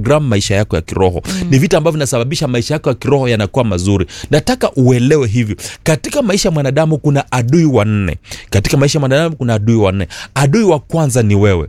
program maisha yako ya kiroho mm. ni vita ambavyo vinasababisha maisha yako ya kiroho yanakuwa mazuri nataka uelewe hivi katika maisha ya mwanadamu kuna adui wanne katika maisha ya mwanadamu kuna adui wanne adui wa kwanza ni wewe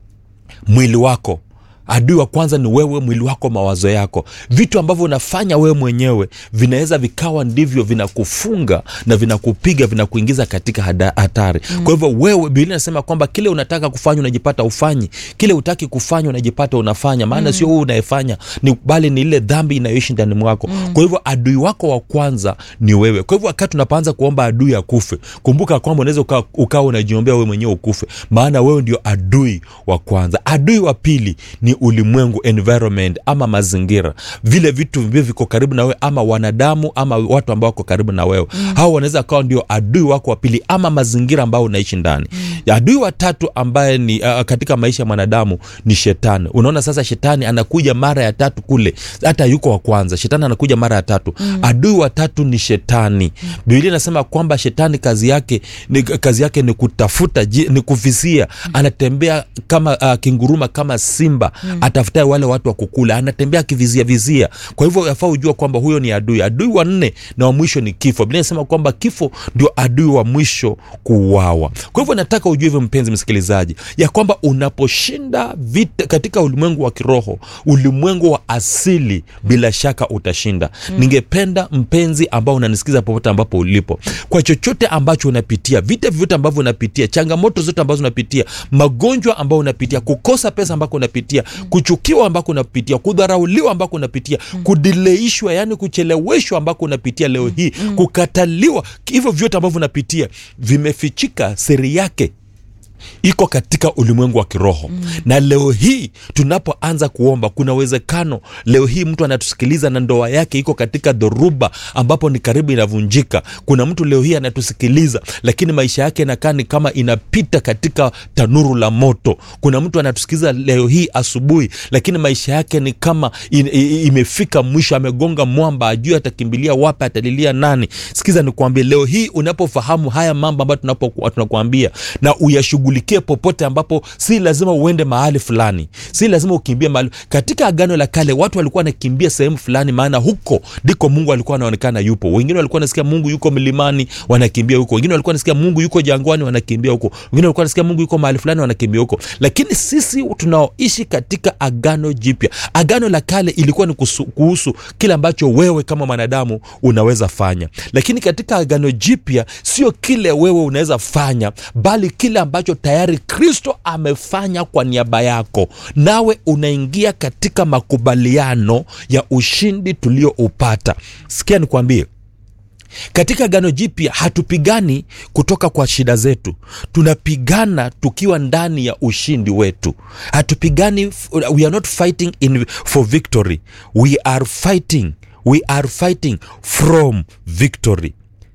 mwili wako adui wa kwanza ni wewe mwili wako mawazo yako vitu ambavyo unafanya wewe mwenyewe vinaweza vikawa ndivyo vinakufunga na vinakupiga vinakuingiza katika hada- hatari mm. kwa hivyo wewe biblia inasema kwamba kile unataka kufanya unajipata ufanyi kile utaki kufanya unajipata unafanya maana mm. sio wewe unayefanya ni bali ni ile dhambi inayoishi ndani mwako mm. kwa hivyo adui wako wa kwanza ni wewe kwa hivyo wakati unapoanza kuomba adui akufe kumbuka kwamba unaweza ukawa uka unajiombea wewe mwenyewe ukufe maana wewe ndio adui wa kwanza adui wa pili ni ulimwengu environment ama mazingira vile vitu vivyo viko karibu na wewe ama wanadamu ama watu ambao wako karibu na wewe mm. hao wanaweza kawa ndio adui wako wa pili ama mazingira ambao unaishi ndani mm. adui wa tatu ambaye ni uh, katika maisha ya mwanadamu ni shetani unaona sasa shetani anakuja mara ya tatu kule hata yuko wa kwanza shetani anakuja mara ya tatu mm. adui wa tatu ni shetani mm. biblia inasema kwamba shetani kazi yake ni, kazi yake ni kutafuta ji- ni kuvizia mm. anatembea kama uh, kinguruma kama simba mm. atafutae wale watu wa kukula anatembea akivizia vizia kwa hivyo yafaa ujua kwamba huyo ni adui adui wa nne na wa mwisho ni kifo biblia inasema kwamba kifo ndio adui wa mwisho kuuawa kwa hivyo nataka ujue hivyo mpenzi msikilizaji ya kwamba unaposhinda vita katika ulimwengu wa kiroho ulimwengu wa asili bila shaka utashinda mm. ningependa mpenzi ambao unanisikiza popote ambapo ulipo kwa chochote ambacho unapitia vita vyovyote ambavyo unapitia changamoto zote ambazo unapitia magonjwa ambayo unapitia kukosa pesa ambako unapitia kuchukiwa ambako unapitia kudharauliwa ambako unapitia kudileishwa yani kucheleweshwa ambako unapitia leo hii kukataliwa hivyo vyote ambavyo unapitia vimefichika siri yake iko katika ulimwengu wa kiroho mm. na leo hii tunapoanza kuomba kuna uwezekano leo hii mtu anatusikiliza na ndoa yake iko katika dhoruba ambapo ni karibu inavunjika kuna mtu leo hii anatusikiliza lakini maisha yake inakaa ni kama inapita katika tanuru la moto kuna mtu anatusikiliza leo hii asubuhi lakini maisha yake ni kama in, i, imefika mwisho amegonga mwamba ajui atakimbilia wapi atalilia nani sikiza nikuambie leo hii unapofahamu haya mambo ambayo tunapo- tunakuambia na uyashughulikie popote ambapo si lazima uende mahali fulani si lazima ukimbie mahali katika agano la kale watu walikuwa wanakimbia sehemu fulani maana huko ndiko mungu alikuwa anaonekana yupo wengine walikuwa wanasikia mungu yuko milimani wanakimbia huko wengine walikuwa wanasikia mungu yuko jangwani wanakimbia huko wengine walikuwa wanasikia mungu yuko mahali fulani wanakimbia huko lakini sisi tunaoishi katika agano jipya agano la kale ilikuwa ni kusu, kuhusu kile ambacho wewe kama mwanadamu unaweza fanya lakini katika agano jipya sio kile wewe unaweza fanya bali kile ambacho tayari kristo amefanya kwa niaba yako nawe unaingia katika makubaliano ya ushindi tulioupata sikia nikwambie katika gano jipya hatupigani kutoka kwa shida zetu tunapigana tukiwa ndani ya ushindi wetu hatupigani we are not fighting in, for victory we are fighting we are fighting from victory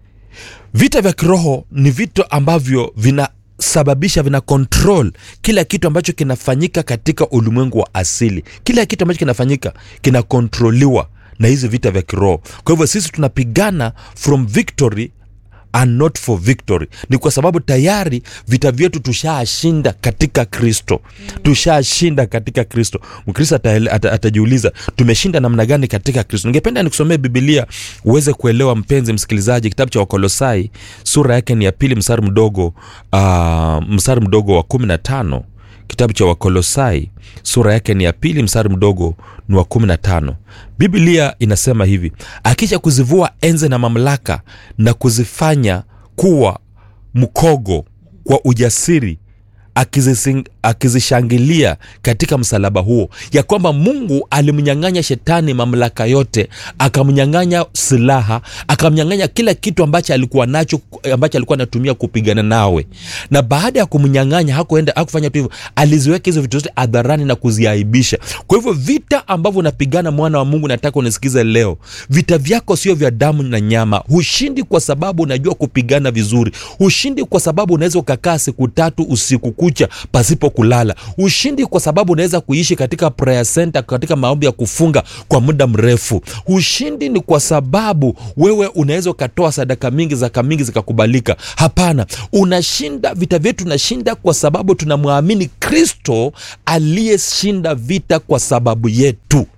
vita vya kiroho ni vitu ambavyo vina sababisha vina control kila kitu ambacho kinafanyika katika ulimwengu wa asili kila kitu ambacho kinafanyika kinakontroliwa na hizi vita vya kiroho kwa hivyo sisi tunapigana from victory and not for victory ni kwa sababu tayari vita vyetu tushashinda katika kristo tushashinda katika kristo mkristo ataele- ata- atajiuliza tumeshinda namna gani katika kristo ningependa nikusomee bibilia uweze kuelewa mpenzi msikilizaji kitabu cha wakolosai sura yake ni ya pili mstari mdogo uh, mstari mdogo wa kumi na tano kitabu cha wakolosai sura yake ni ya pili mstari mdogo ni wa kumi na tano biblia inasema hivi akisha kuzivua enze na mamlaka na kuzifanya kuwa mkogo kwa ujasiri akizising- akizishangilia katika msalaba huo ya kwamba mungu alimnyang'anya shetani mamlaka yote akamnyang'anya silaha akamnyang'anya kila kitu ambacho alikuwa nacho ambacho alikuwa anatumia kupigana nawe na baada ya kumnyang'anya hakuenda hakufanya tu hivyo aliziweka hizo vitu zote hadharani na kuziaibisha kwa hivyo vita ambavyo unapigana mwana wa mungu nataka unisikize leo vita vyako sio vya damu na nyama hushindi kwa sababu unajua kupigana vizuri hushindi kwa sababu unaweza ukakaa siku tatu usiku kucha kucha pasipo kulala ushindi kwa sababu unaweza kuishi katika prayer center katika maombi ya kufunga kwa muda mrefu ushindi ni kwa sababu wewe unaweza ukatoa sadaka mingi zaka mingi zikakubalika hapana unashinda vita vyetu tunashinda kwa sababu tunamwamini kristo aliyeshinda vita kwa sababu yetu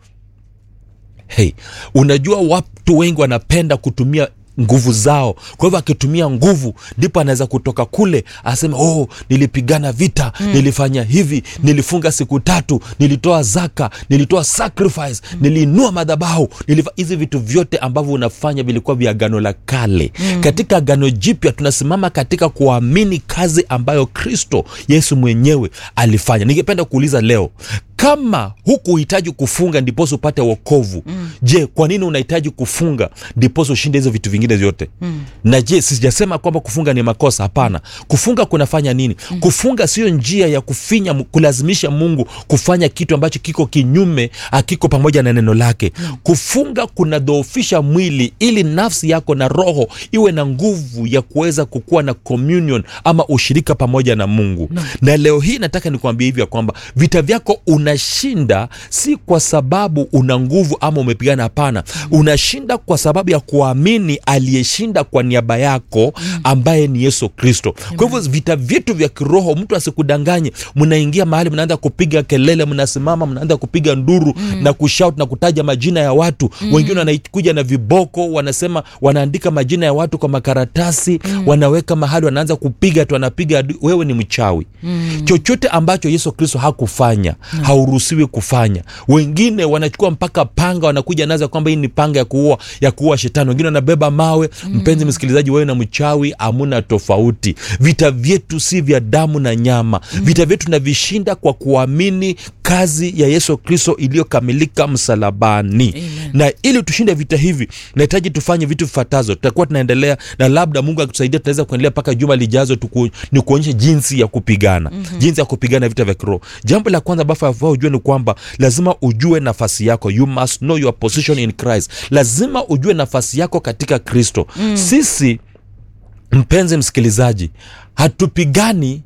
hey, unajua watu wengi wanapenda kutumia nguvu zao kwa hivyo akitumia nguvu ndipo anaweza kutoka kule aseme oh nilipigana vita mm. nilifanya hivi nilifunga siku tatu nilitoa zaka nilitoa sacrifice mm. niliinua madhabahu nilifa... hizi vitu vyote ambavyo unafanya vilikuwa vya agano la kale mm. katika agano jipya tunasimama katika kuamini kazi ambayo kristo yesu mwenyewe alifanya ningependa kuuliza leo kama hukuhitaji kufunga ndiposa upate wokovu mm. je kwa nini unahitaji kufunga ndiposa ushinde hizo vitu vingine vyote mm. na je sijasema kwamba kufunga ni makosa hapana kufunga kunafanya nini mm. kufunga sio njia ya kufinya kulazimisha mungu kufanya kitu ambacho kiko kinyume akiko pamoja na neno lake mm. kufunga kunadhoofisha mwili ili nafsi yako na roho iwe na nguvu ya kuweza kukuwa na communion ama ushirika pamoja na mungu no. na leo hii nataka nikuambia hivi ya kwamba vita vyako unashinda si kwa sababu una nguvu ama umepigana hapana unashinda kwa sababu ya kuamini aliyeshinda kwa niaba yako ambaye ni yesu kristo kwa hivyo vita vyetu vya kiroho mtu asikudanganye mnaingia mahali mnaanza kupiga kelele mnasimama mnaanza kupiga nduru mm. na kushout na kutaja majina ya watu mm. wengine wanakuja na viboko wanasema wanaandika majina ya watu kwa makaratasi mm. wanaweka mahali wanaanza kupiga tu wanapiga wewe ni mchawi mm. chochote ambacho yesu kristo hakufanya mm. hauruhusiwi kufanya wengine wanachukua mpaka panga wanakuja naza kwamba hii ni panga ya kuua ya kuua shetani wengine wanabeba mawe mm. mpenzi msikilizaji wewe na mchawi hamuna tofauti vita vyetu si vya damu na nyama mm. vita vyetu tunavishinda kwa kuamini kazi ya yesu kristo iliyokamilika msalabani Amen. na ili tushinde vita hivi nahitaji tufanye vitu vifuatazo tutakuwa tunaendelea na labda mungu akitusaidia tunaweza kuendelea mpaka juma lijazo tuku, ni kuonyesha jinsi ya kupigana mm-hmm. jinsi ya kupigana vita vya kiroho jambo la kwanza bafaa ujue ni kwamba lazima ujue nafasi yako you must know your position in christ lazima ujue nafasi yako katika kristo mm. sisi mpenzi msikilizaji hatupigani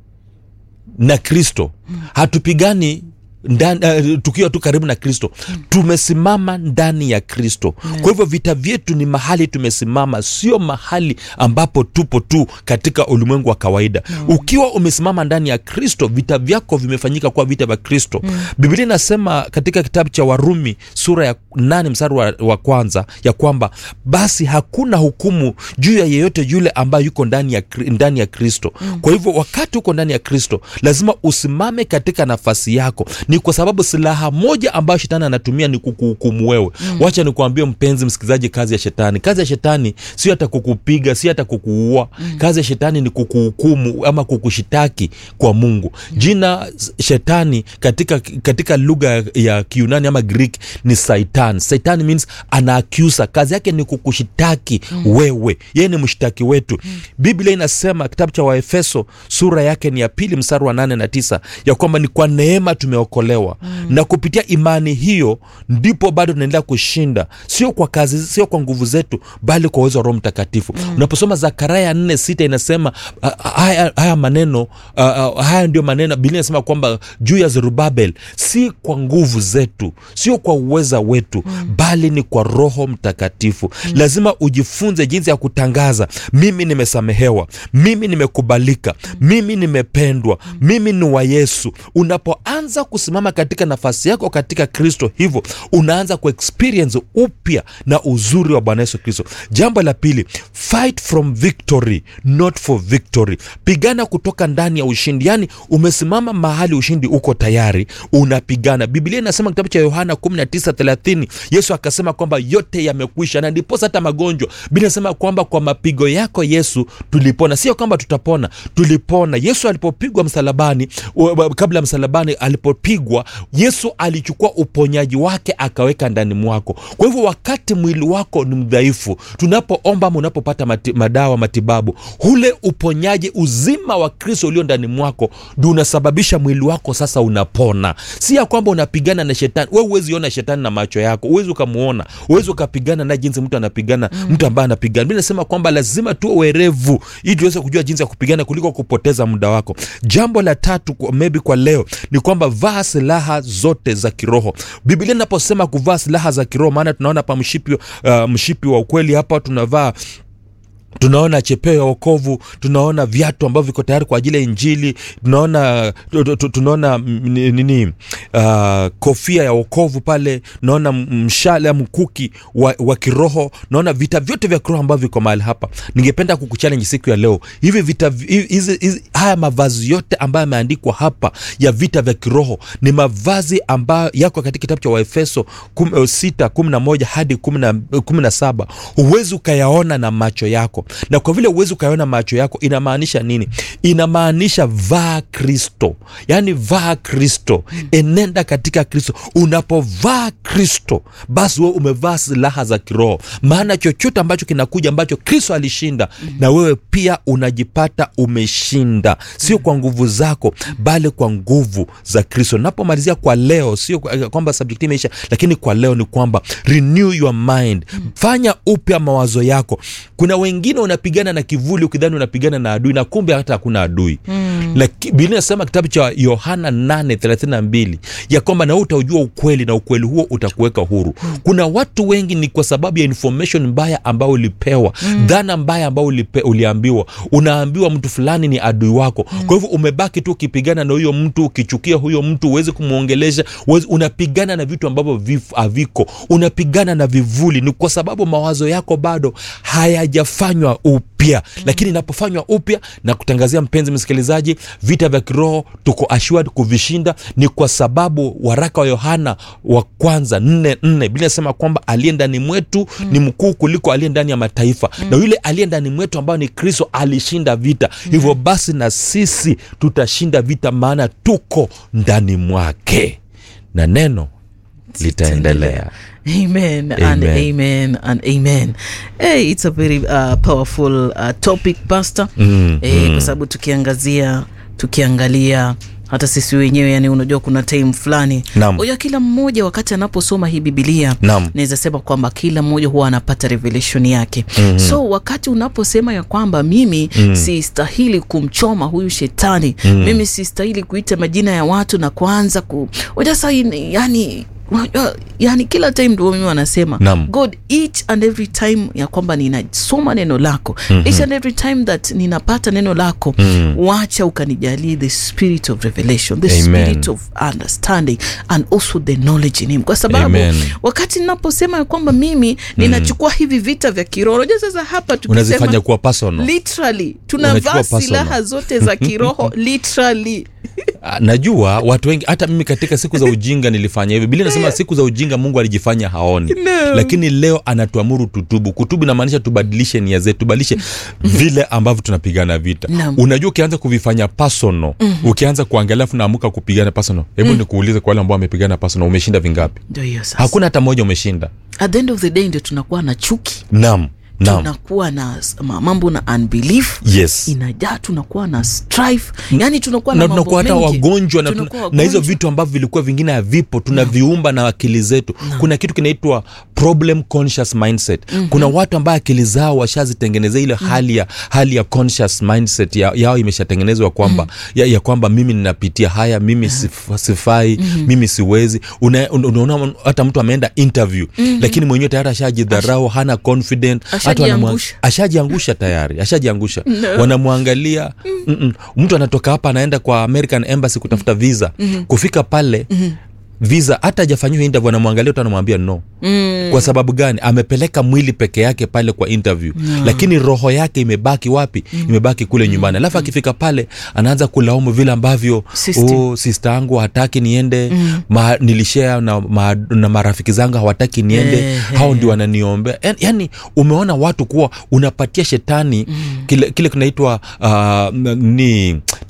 na kristo hatupigani ndani, uh, tukiwa tu karibu na kristo mm. tumesimama ndani ya kristo mm. kwa hivyo vita vyetu ni mahali tumesimama sio mahali ambapo tupo tu katika ulimwengu wa kawaida mm. ukiwa umesimama ndani ya kristo vita vyako vimefanyika kuwa vita vya kristo mm. biblia inasema katika kitabu cha warumi sura ya nane mstari wa, wa kwanza ya kwamba basi hakuna hukumu juu ya yeyote yule ambaye yuko ndani ya, ndani ya kristo mm. kwa hivyo wakati uko ndani ya kristo lazima usimame katika nafasi yako ni kwa sababu silaha moja ambayo shetani anatumia ni kukuhukumu wewe mm. wacha nikuambie mpenzi msikilizaji kazi ya shetani kazi ya shetani sio hata kukupiga si hata kukuua mm. kazi ya shetani ni kukuhukumu ama kukushitaki kwa mungu mm. jina shetani katika katika lugha ya kiunani ama greek ni saitan saitan means ana accuser kazi yake ni kukushitaki mm. wewe yeye ni mshtaki wetu mm. biblia inasema kitabu cha waefeso sura yake ni ya pili mstari wa nane na tisa ya kwamba ni kwa neema tumeokolewa mm. na kupitia imani hiyo ndipo bado tunaendelea kushinda sio kwa kazi sio kwa nguvu zetu bali kwa uwezo wa roho mtakatifu mm. unaposoma zakaraya nne sita inasema uh, haya, haya maneno uh, uh, haya ndio maneno biblia inasema kwamba juu ya zerubabel si kwa nguvu zetu sio kwa uweza wetu mm. bali ni kwa roho mtakatifu mm. lazima ujifunze jinsi ya kutangaza mimi nimesamehewa mimi nimekubalika mm. mimi nimependwa mm. mimi ni wa yesu unapoanza kusimama katika nafasi yako katika kristo hivyo unaanza kuexperience upya na uzuri wa bwana yesu kristo jambo la pili fight from victory not for victory pigana kutoka ndani ya ushindi yaani umesimama mahali ushindi uko tayari unapigana biblia inasema kitabu cha yohana 1930 yesu akasema kwamba yote yamekwisha na ndiposa hata magonjwa biblia inasema kwamba kwa mapigo yako yesu tulipona sio kwamba tutapona tulipona yesu alipopigwa msalabani kabla ya msalabani alipopigwa ulipopigwa yesu alichukua uponyaji wake akaweka ndani mwako kwa hivyo wakati mwili wako ni mdhaifu tunapoomba ama unapopata mati, madawa matibabu ule uponyaji uzima wa kristo ulio ndani mwako ndio unasababisha mwili wako sasa unapona si ya kwamba unapigana na shetani we huwezi ona shetani na macho yako huwezi ukamwona huwezi ukapigana naye jinsi mtu anapigana mm. mtu ambaye anapigana mi nasema kwamba lazima tuwe werevu ili tuweze kujua jinsi ya kupigana kuliko kupoteza muda wako jambo la tatu kwa- maybe kwa leo ni kwamba vaa silaha zote za kiroho biblia inaposema kuvaa silaha za kiroho maana tunaona hapa mshipi, uh, mshipi wa ukweli hapa tunavaa tunaona chepeo ya wokovu tunaona viatu ambavyo viko tayari kwa ajili ya injili tunaona tu- tu- tu- tunaona mm, ni- nini uh, kofia ya wokovu pale tunaona m- mshale ya mkuki wa, wa kiroho naona vita vyote vya kiroho ambavyo viko mahali hapa ningependa kukuchallenge siku ya leo hivi vita vi- hizi, hizi, haya mavazi yote ambayo yameandikwa hapa ya vita vya kiroho ni mavazi ambayo yako katika kitabu cha waefeso kum- eh, sita kumi na moja hadi kumi na- kumi na saba huwezi ukayaona na macho yako na kwa vile huwezi ukayaona macho yako inamaanisha nini inamaanisha vaa kristo yaani vaa kristo enenda katika kristo unapovaa kristo basi wewe umevaa silaha za kiroho maana chochote ambacho kinakuja ambacho kristo alishinda na wewe pia unajipata umeshinda sio kwa nguvu zako bali kwa nguvu za kristo napomalizia kwa leo sio kwa- kwamba subject imeisha lakini kwa leo ni kwamba renew your mind fanya upya mawazo yako kuna wengine unapigana na kivuli ukidhani unapigana na adui na kumbe hata hakuna adui mm. biblia inasema kitabu cha yohana 832 ya kwamba na wewe utaujua ukweli na ukweli huo utakuweka huru kuna watu wengi ni kwa sababu ya information mbaya ambayo ulipewa mm. dhana mbaya ambayo ulipe, uliambiwa unaambiwa mtu fulani ni adui wako mm. kwa hivyo umebaki tu ukipigana na huyo mtu ukichukia huyo mtu huwezi kumwongelesha huwezi- unapigana na vitu ambavyo vif- haviko unapigana na vivuli ni kwa sababu mawazo yako bado hayajafanywa upya mm. lakini inapofanywa upya na kutangazia mpenzi msikilizaji vita vya kiroho tuko assured kuvishinda ni kwa sababu waraka wa yohana wa kwanza nne nne bila inasema kwamba aliye ndani mwetu mm. ni mkuu kuliko aliye ndani ya mataifa mm. na yule aliye ndani mwetu ambayo ni kristo alishinda vita mm. hivyo basi na sisi tutashinda vita maana tuko ndani mwake na neno litaendelea Amen, and Amen. amen and amen. Hey, it's a very uh, powerful uh, topic pastor. Mm, Eh, kwa sababu tukiangazia tukiangalia hata sisi wenyewe yani unajua kuna time fulani Naam. unajua kila mmoja wakati anaposoma hii bibilia Naam. naweza sema kwamba kila mmoja huwa anapata revelation yake mm-hmm. so wakati unaposema ya kwamba mimi mm. sistahili kumchoma huyu shetani mm. mimi sistahili kuita majina ya watu na kuanza ku unajua sasa hii- yani unajua, yani kila time ndio mimi wanasema Naam. god each and every time ya kwamba ninasoma neno lako mm-hmm. each and every time that ninapata neno lako mm. wacha ukanijalie the spirit of revelation the Amen. spirit of understanding and also the knowledge in him kwa sababu Amen. wakati ninaposema ya kwamba mimi ninachukua hivi vita vya kiroho unajua sasa hapa unazifanya tukisema kuwa personal literally Unachukua tunavaa personal. silaha zote za kiroho literally Ah, najua watu wengi hata mimi katika siku za ujinga nilifanya hivyo biblia inasema siku za ujinga mungu alijifanya haoni No. lakini leo anatuamuru tutubu kutubu inamaanisha tubadilishe nia zetu tubadilishe vile ambavyo tunapigana vita Naam. unajua ukianza kuvifanya personal ukianza kuangalia afu naamuka kupigana personal hebu nikuulize kwa wale ambao wamepigana personal umeshinda vingapi ndio hiyo sasa hakuna hata moja umeshinda at the end of the day ndio tunakuwa na chuki nam nam tunakuwa na s- ma- mambo na unbelief yes inajaa tunakuwa na strife yani tunakuwa na na mambo tunakuwa hata mengi. wagonjwa na, Tunakuwa tuna- na hizo wagonjwa. vitu ambavyo vilikuwa vingine havipo tunaviumba na akili zetu kuna kitu kinaitwa problem conscious mindset mm-hmm. kuna watu ambao akili zao washazitengenezea ile hali ya hali ya conscious mindset ya, yao imeshatengenezwa kwamba mm-hmm. ya, ya kwamba mimi ninapitia haya mimi sif, sifai mm-hmm. mimi siwezi Una- un- unaona hata mtu ameenda interview mm-hmm. lakini mwenyewe tayari ashajidharau hana confident hata wanamwa- Ashajiangusha. ashajiangusha tayari ashajiangusha wanamwangalia mm-mm. mtu anatoka hapa anaenda kwa american embassy kutafuta visa kufika pale visa hata ajafanyiwa interview anamwangalia tu anamwambia no mm. kwa sababu gani amepeleka mwili peke yake pale kwa interview no. lakini roho yake imebaki wapi mm. imebaki kule nyumbani alafu akifika pale anaanza kulaumu vile ambavyo System. oh, sista yangu hataki niende mm. ma, nilishea na, ma, na marafiki zangu hawataki niende Ehe. hao ndio wananiombea yani, yani umeona watu kuwa unapatia shetani mm. kile, kile kinaitwa uh, ni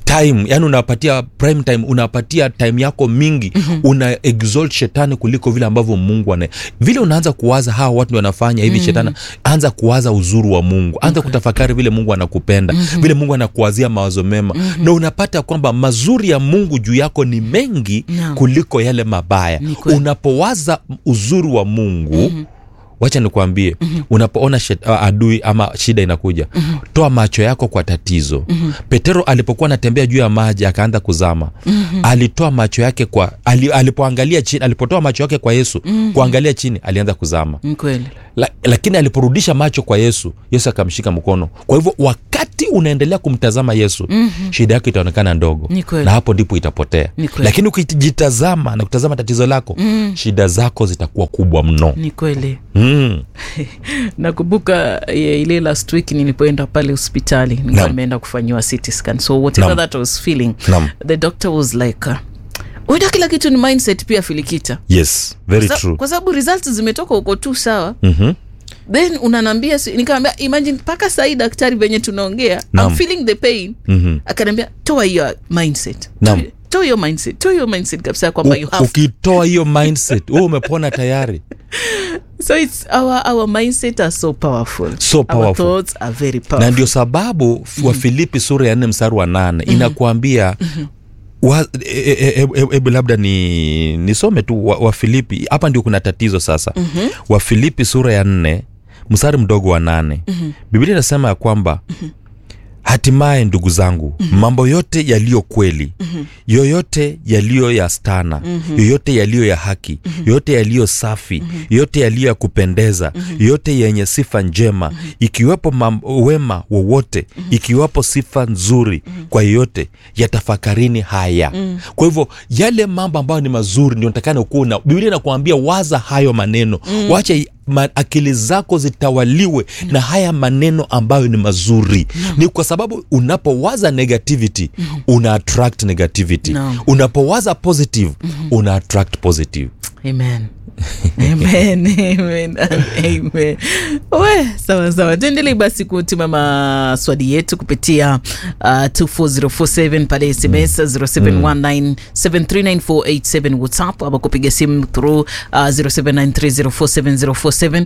time yani unapatia prime time unapatia time yako mingi mm-hmm. una exalt shetani kuliko vile ambavyo mungu ana vile unaanza kuwaza hawa watu ndio wanafanya hivi mm-hmm. shetani anza kuwaza uzuri wa mungu anza okay. kutafakari vile mungu anakupenda mm-hmm. vile mungu anakuwazia mawazo mema mm-hmm. na unapata kwamba mazuri ya mungu juu yako ni mengi Naam. kuliko yale mabaya Ni kweli. unapowaza uzuri wa mungu mm-hmm wacha nikuambie mm-hmm. unapoona shet, uh, adui ama shida inakuja mm-hmm. toa macho yako kwa tatizo mm-hmm. petero alipokuwa anatembea juu ya maji akaanza kuzama mm-hmm. alitoa macho yake kwa ali, alipoangalia chini alipotoa macho yake kwa yesu mm-hmm. kuangalia chini alianza kuzama Ni kweli la, lakini aliporudisha macho kwa yesu yesu akamshika mkono kwa hivyo wakati unaendelea kumtazama yesu mm-hmm. shida yako itaonekana ndogo Ni kweli. na hapo ndipo itapotea Ni kweli. lakini ukijitazama na kutazama tatizo lako mm. shida zako zitakuwa kubwa mno ni kweli mm. nakumbuka eh, ile last week nilipoenda pale hospitali nilikuwa Naam. nimeenda kufanyiwa CT scan so whatever Naam. that I was feeling Naam. the doctor was like uh, uenda kila kitu ni mindset pia filikita yes very Sa- true kwa sababu results zimetoka huko tu sawa mm-hmm. then unanambia nikaambia imagine mpaka sahii daktari venye tunaongea Naam. I'm feeling the pain Mhm. akaniambia toa hiyo mindset Naam. Toa- toa hiyo mindset toa hiyo mindset kabisa kwamba you U- have ukitoa hiyo mindset wewe umepona tayari so it's our our mindset are so powerful So our powerful. thoughts are very na powerful ndio sababu mm-hmm. wa filipi sura ya nne mstari wa nane mm-hmm. inakuambia wa- e- e- e- e- hebu labda ni nisome tu wa, wa filipi hapa ndio kuna tatizo sasa mm-hmm. wa filipi sura ya nne mstari mdogo wa nane mm-hmm. biblia inasema ya kwamba mm-hmm hatimaye ndugu zangu mm-hmm. mambo yote yaliyo kweli mm-hmm. yoyote yaliyo ya stana mm-hmm. yoyote yaliyo ya haki mm-hmm. yoyote yaliyo safi mm-hmm. yoyote yaliyo ya kupendeza mm-hmm. yoyote yenye sifa njema mm-hmm. ikiwepo mam- wema wowote mm-hmm. ikiwepo sifa nzuri mm-hmm. kwa yoyote yatafakarini haya mm-hmm. kwa hivyo yale mambo ambayo ni mazuri ndio natakana ukuwa na biblia inakuambia waza hayo maneno mm-hmm. wacha ma, akili zako zitawaliwe mm. na haya maneno ambayo ni mazuri mm. ni kwa sababu unapowaza negativity mm. una attract negativity Naam. unapowaza positive mm. una attract positive amen amen amen amen we sawa sawa tuendelee basi kutuma maswali yetu kupitia uh, 24047 pale sms 0719739487 whatsapp ama kupiga simu through uh, 0793047047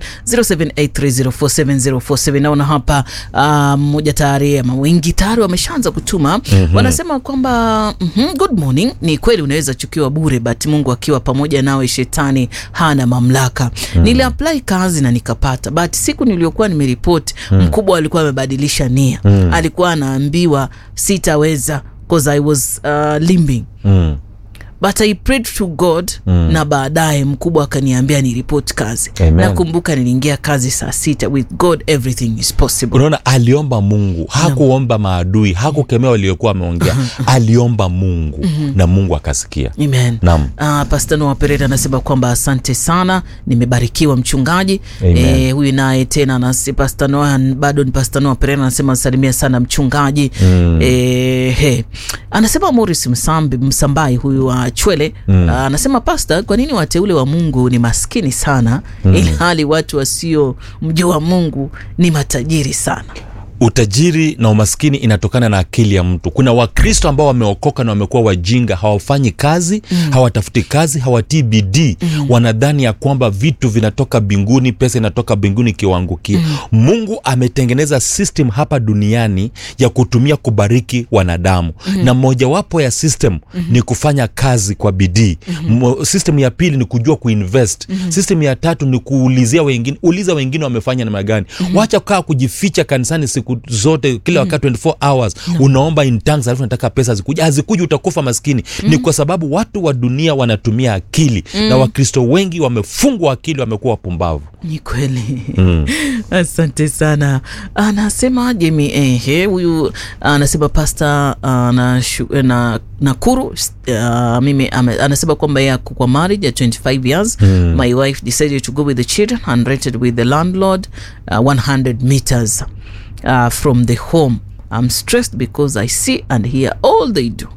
0783047047 naona hapa uh, mmoja tayari ama wengi tayari wameshaanza kutuma mm-hmm. wanasema kwamba mm-hmm, good morning ni kweli unaweza chukiwa bure but mungu akiwa pamoja nawe shetani hana mamlaka mm. niliapply kazi na nikapata but siku niliyokuwa nimeripoti mm. mkubwa alikuwa amebadilisha nia mm. alikuwa anaambiwa sitaweza cause i was uh, limbing mm. but i prayed to god mm. na baadaye mkubwa akaniambia ni report kazi Amen. nakumbuka niliingia kazi saa sita with god everything is possible unaona aliomba mungu hakuomba maadui hakukemea waliokuwa wameongea aliomba mungu na mungu akasikia amen Naam. uh, pastano wa perera anasema kwamba asante sana nimebarikiwa mchungaji Amen. e, huyu naye tena anasi- pastano bado ni pastano wa perera anasema salimia sana mchungaji mm. e, he. anasema moris msambi msambai huyu wa chwele mm. anasema pasta kwa nini wateule wa mungu ni maskini sana mm. ili hali watu wasio mjua mungu ni matajiri sana utajiri na umaskini inatokana na akili ya mtu kuna wakristo ambao wameokoka na wamekuwa wajinga hawafanyi kazi mm. hawatafuti kazi hawatii bidii mm. wanadhani ya kwamba vitu vinatoka mbinguni pesa inatoka mbinguni ikiwaangukia mm. mungu ametengeneza system hapa duniani ya kutumia kubariki wanadamu mm. na mojawapo ya system mm. ni kufanya kazi kwa bidii mm. system ya pili ni kujua kuinvest mm. system ya tatu ni kuulizia wengine uliza wengine wamefanya namna gani mm. wacha kaa kujificha kanisani siku zote kila wakati 24 hours unaomba in tongues alafu nataka pesa zikuja hazikuja utakufa maskini ni kwa sababu watu wa dunia wanatumia akili na wakristo wengi wamefungwa akili wamekuwa wapumbavu ni kweli mm. asante sana anasema jemi ehe huyu anasema pasta uh, na, shu- na nakuru uh, mimi ame, anasema kwamba yeye ako kwa marriage ya 25 years mm. my wife decided to go with the children and rented with the landlord uh, 100 meters uh, from the home i'm stressed because i see and hear all they do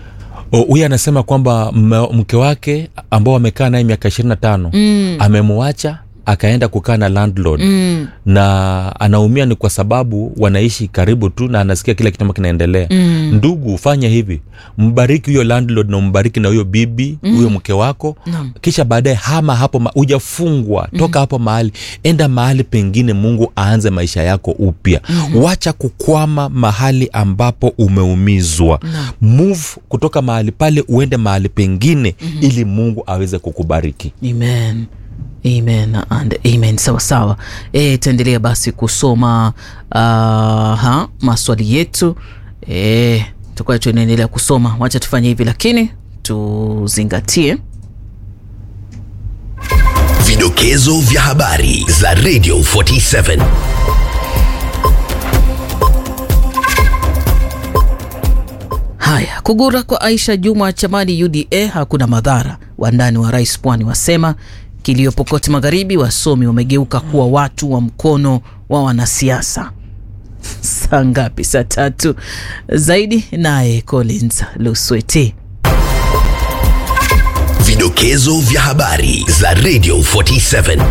O, huyu anasema kwamba mme- mke wake ambao amekaa naye miaka ishirini na tano mm. amemwacha akaenda kukaa na landlord Mm. na anaumia ni kwa sababu wanaishi karibu tu na anasikia kila kitu ambacho kinaendelea Mm. ndugu fanya hivi mbariki huyo landlord na mbariki na huyo bibi huyo mke wako Naam. kisha baadaye hama hapo ma- hujafungwa toka hapo mahali enda mahali pengine mungu aanze maisha yako upya wacha kukwama mahali ambapo umeumizwa Naam. move kutoka mahali pale uende mahali pengine ili mungu aweze kukubariki amen amen and amen sawa sawa e, taendelea basi kusoma uh, ha, maswali yetu e, tutakuwa tunaendelea kusoma wacha tufanye hivi lakini tuzingatie Vidokezo vya habari za Radio 47. Haya, kugura kwa Aisha Juma chamani UDA hakuna madhara. Wandani wa rais Pwani wasema kilio Pokoti Magharibi, wasomi wamegeuka kuwa watu wa mkono wa wanasiasa. Saa ngapi? Saa tatu zaidi. Naye Collins Lusweti. Vidokezo vya habari za Radio 47.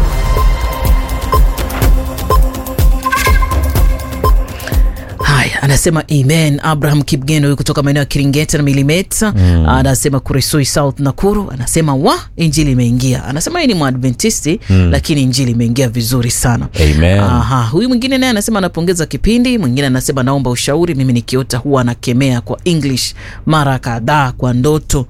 Haya, anasema amen. Abraham Kipgeno huyu kutoka maeneo ya Kiringeta na Milimeta mm. anasema Kuresoi South Nakuru, anasema wa injili imeingia. Anasema yeye ni Mwadventisti mm. lakini injili imeingia vizuri sana. Amen. Aha, huyu mwingine naye anasema anapongeza kipindi. Mwingine anasema naomba ushauri, mimi nikiota huwa anakemea kwa English mara kadhaa kwa ndoto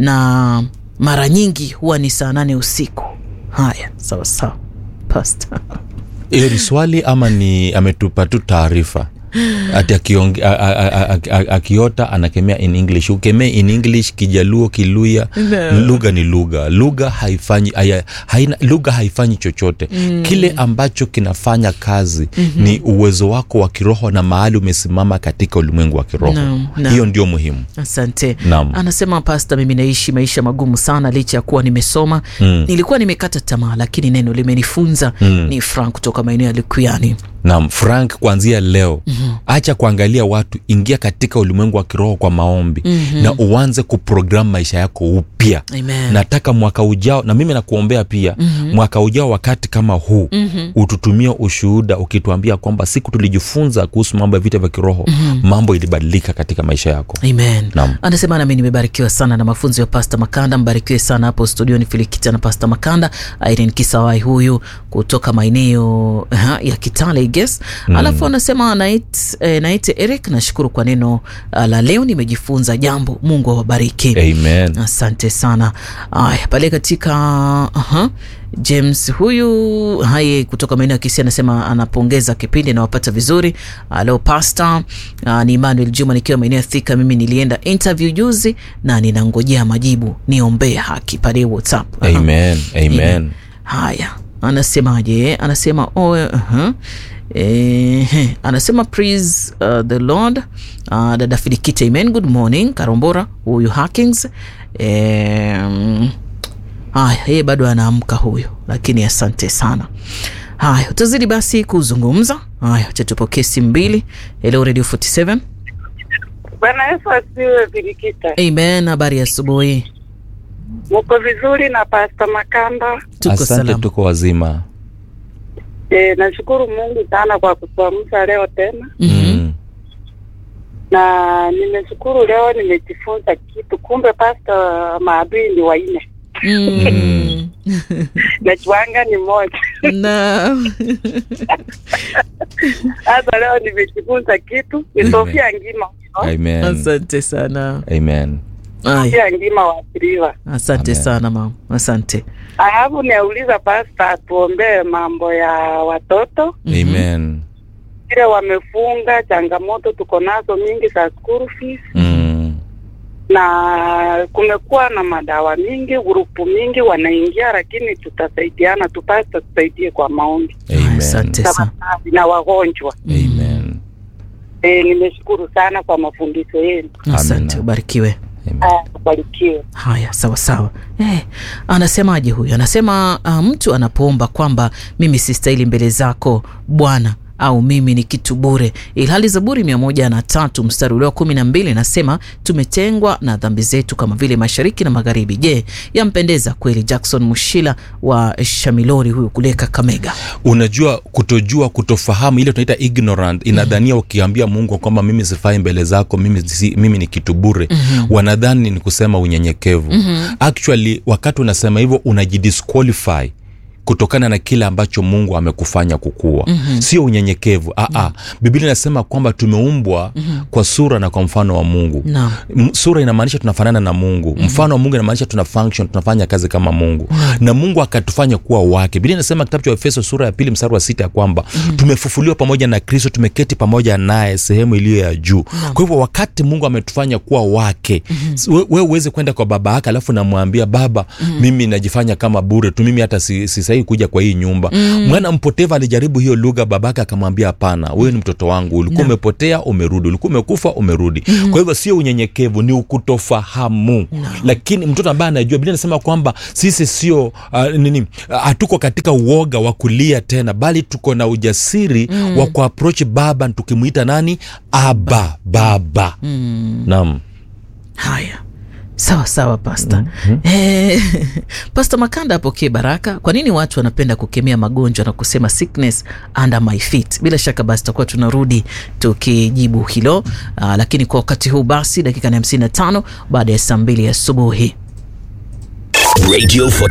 na mara nyingi huwa ni saa nane usiku. Haya, sawa sawa, Pastor. hiyo ni swali ama ni ametupa tu taarifa ati akionge- a- a- a- a- a- akiota anakemea in english ukemee in english kijaluo kiluya No. lugha ni lugha lugha haifanyi haya- haina lugha haifanyi chochote mm. kile ambacho kinafanya kazi mm-hmm. ni uwezo wako wa kiroho na mahali umesimama katika ulimwengu wa kiroho Naam, naam. hiyo ndio muhimu Asante. Naam. Anasema pasta, mimi naishi maisha magumu sana licha ya kuwa nimesoma mm. nilikuwa nimekata tamaa, lakini neno limenifunza mm. ni Frank kutoka maeneo ya Likuyani. Naam, Frank, kuanzia leo mm-hmm. acha kuangalia watu, ingia katika ulimwengu wa kiroho kwa maombi mm-hmm. na uanze kuprogram maisha yako upya. Amen. Nataka mwaka ujao, na mimi nakuombea pia mm-hmm. mwaka ujao wakati kama huu mm-hmm. ututumie ushuhuda ukituambia kwamba siku tulijifunza kuhusu mambo ya vita vya kiroho mm-hmm. mambo ilibadilika katika maisha yako. Amen. Naam. Anasema nami nimebarikiwa sana na mafunzo ya Pasta Makanda. Mbarikiwe sana hapo studioni Filikita na Pasta Makanda. Irene Kisawai huyu kutoka maeneo aha, ya Kitale I guess. Mm. Alafu anasema nait, eh, naite Eric, nashukuru kwa neno uh, la leo, nimejifunza jambo. Mungu awabariki. Amen. Asante sana. Aya, pale katika aha, James huyu haye kutoka maeneo ya Kisii anasema anapongeza kipindi nawapata vizuri. Alo pasta, uh, ni Emmanuel Juma nikiwa maeneo ya Thika. Mimi nilienda interview juzi na ninangojea majibu, niombee haki pale WhatsApp. Aha. Amen. Amen. Haya, anasemaje? Anasema oh, uh-huh. Eh, anasema praise uh, the Lord. Uh, dada Filikite, amen. Good morning Karombora, huyu Hackings. Eh, mm, haya, yeye bado anaamka huyu, lakini asante sana. Haya, utazidi basi kuzungumza. Haya, acha tupokee simu mbili. Hello Radio 47. Bwana Yesu asiwe Virikita. Amen, habari ya asubuhi. Muko vizuri na Pasta Makanda. Tuko Asante, salama. tuko wazima. E, nashukuru Mungu sana kwa kutuamsha leo tena, Mhm. Mm. na nimeshukuru leo nimejifunza kitu. Kumbe Pasta maadui ni waine, Mm. najuanga ni moja. Na Sasa leo nimejifunza kitu, ni Sofia Ngima, Amen. asante sana. Amen. Haya. Sofia Ngima wasiriwa. Asante Amen. sana mama, asante. Alafu niauliza Pasta atuombee mambo ya watoto Amen. vile wamefunga, changamoto tuko nazo mingi za school fees Mm. na kumekuwa na madawa mingi, grupu mingi wanaingia, lakini tutasaidiana, tupasta tusaidie kwa maombi Amen. Asante sana. tafadhali, na wagonjwa Amen. e, nimeshukuru sana kwa mafundisho yenu, Asante, Amen. ubarikiwe. Amen. Aya, ubarikiwe. Haya, sawa sawa. Eh, anasemaje huyu? Anasema uh, mtu anapoomba kwamba mimi sistahili mbele zako Bwana, au mimi ni kitu bure, ilhali Zaburi mia moja na tatu mstari ule wa kumi na mbili inasema tumetengwa na dhambi zetu kama vile mashariki na magharibi. Je, yampendeza kweli Jackson Mushila wa Shamilori huyu kule Kakamega? unajua kutojua kutofahamu ile tunaita ignorant inadhania ukiambia mungu kwamba mimi sifai mbele zako mimi, si, mimi ni kitu bure mm-hmm. wanadhani ni kusema unyenyekevu mm-hmm. actually wakati unasema hivyo unajidisqualify kutokana na kile ambacho mungu amekufanya kukua mm-hmm. sio unyenyekevu mm-hmm. biblia inasema kwamba tumeumbwa mm-hmm. kwa sura na kwa mfano wa mungu Naam. M- sura inamaanisha tunafanana na mungu mm-hmm. mfano wa mungu inamaanisha tuna function tunafanya kazi kama mungu mm-hmm. na mungu akatufanya kuwa wake biblia inasema kitabu cha efeso sura ya pili mstari wa sita ya kwamba mm-hmm. tumefufuliwa pamoja na kristo tumeketi pamoja naye sehemu iliyo ya juu kwa hivyo wakati mungu ametufanya kuwa wake mm-hmm. wewe we uweze kwenda kwa baba yake alafu namwambia baba mm-hmm. mimi najifanya kama bure tu mimi hata si, si sahihi kuja kwa hii nyumba mm-hmm. mwana mpotevu alijaribu hiyo lugha babake akamwambia hapana wewe ni mtoto wangu ulikuwa umepotea umerudi ulikuwa umekufa umerudi mm-hmm. kwa hivyo sio unyenyekevu ni ukutofahamu no. lakini mtoto ambaye anajua biblia anasema kwamba sisi sio uh, nini hatuko uh, katika uoga wa kulia tena bali tuko na ujasiri mm. wa kuaproach baba tukimwita nani aba baba mm. naam Haya, sawa sawa pasta. mm-hmm. Eh, pasta Makanda apokee baraka. Kwa nini watu wanapenda kukemea magonjwa na kusema sickness under my feet? Bila shaka basi tutakuwa tunarudi tukijibu hilo. Aa, lakini kwa wakati huu basi dakika ni hamsini na tano baada ya saa mbili asubuhi. Radio